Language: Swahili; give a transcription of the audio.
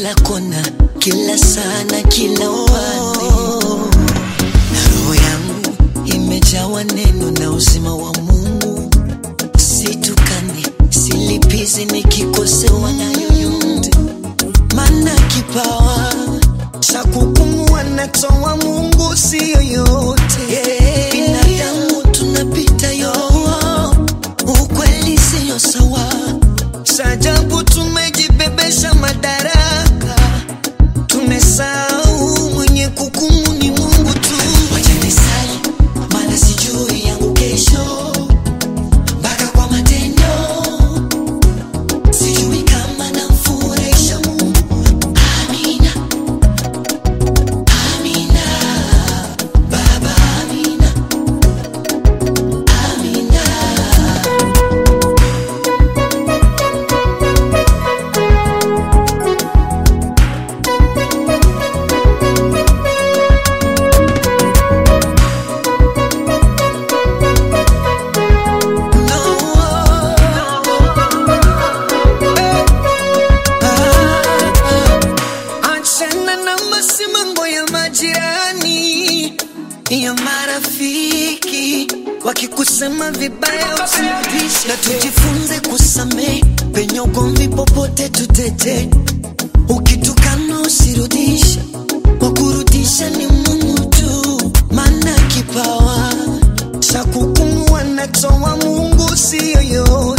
kila kona, kila sana, kila upande. Roho yangu imejawa neno na uzima wa Mungu, situkane, silipizi nikikosewa na yoyote, maana kipawa cha kupumua natoa Mungu, si yoyote. Binadamu tunapita yo, ukweli siyo sawa. Sajabu tumejibebesha madaraka, tumesahau mwenye kukumu ni Mungu tu. Wacha nisali, maana sijui yangu kesho, mpaka kwa matendo sijui kama namfurahisha Mungu. Amina, amina, Baba, amina, amina. Achana na masimango ya majirani ya marafiki wakikusema vibaya usirudishe, na tujifunze kusamehe penye ugomvi, popote tutete. Ukitukana usirudishe, wa kurudisha ni Mungu tu, maana kipawa cha kukumua natoa Mungu, si yoyote.